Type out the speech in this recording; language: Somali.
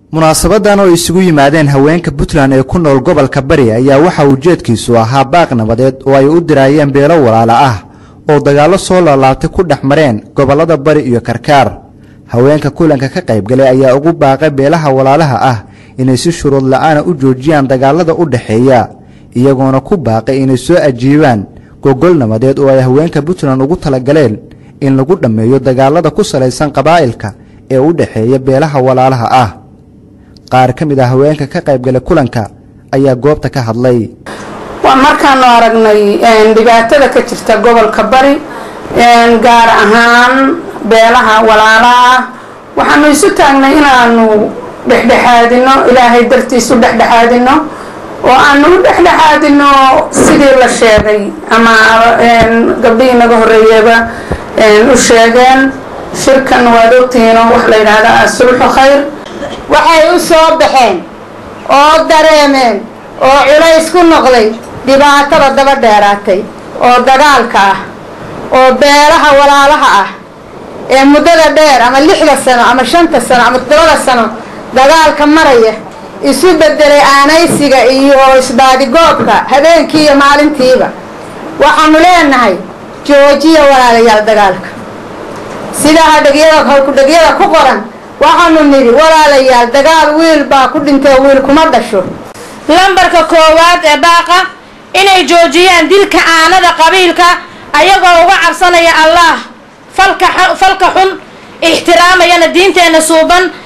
munaasabadan oo isugu yimaadeen haweenka puntland ee ku nool gobolka bari ayaa waxa ujeedkiisu ahaa baaq nabadeed oo ay u diraayeen beelo walaala ah oo dagaallo soo laalaabtay ku dhex mareen gobollada bari iyo karkaar haweenka kulanka ka qaybgalay ayaa ugu baaqay beelaha walaalaha ah inay si shuruud la-aana u joojiyaan dagaalada u dhexeeya iyagoona ku baaqay inay soo ajiibaan gogol nabadeed oo ay haweenka puntland ugu talagaleen in lagu dhammeeyo dagaalada ku salaysan qabaa'ilka ee u dhexeeya beelaha walaalaha ah qaar ka mid ah haweenka ka qaybgalay kulanka ayaa goobta ka hadlay waa markaanu aragnay dhibaatada ka jirta gobolka bari gaar ahaan beelaha walaalaha ah waxaanu isu taagnay inaanu dhexdhexaadino ilaahay dartiisu dhexdhexaadino oo aanu u dhexdhexaadino sidii la sheegay ama gabdhihii naga horeeyaba u sheegeen shirkan waad ogtihiinoo wax la yidhaahdaa sulxu khayr waxay u soo baxeen oo dareemeen oo culays ku noqday dhibaatada daba dheeraatay oo dagaalka ah oo beelaha walaalaha ah ee muddada dheer ama lixda sano ama shanta sano ama toddobada sano dagaalka maraya isu bedelay aanaysiga iyo isbaadigoobka habeenkii iyo maalintiiba waxaanu leenahay joojiya walaalayaal dagaalka sidaa hadhagyada hawkudhagyada ku qoran waxaanu nidhi walaalayaal dagaal wiil baa ku dhintay wiil kuma dhasho lambarka koowaad ee baaqa inay joojiyaan dilka aanada qabiilka ayagoo uga cabsanaya allaah falka xun ixtiraamayana diinteenna suuban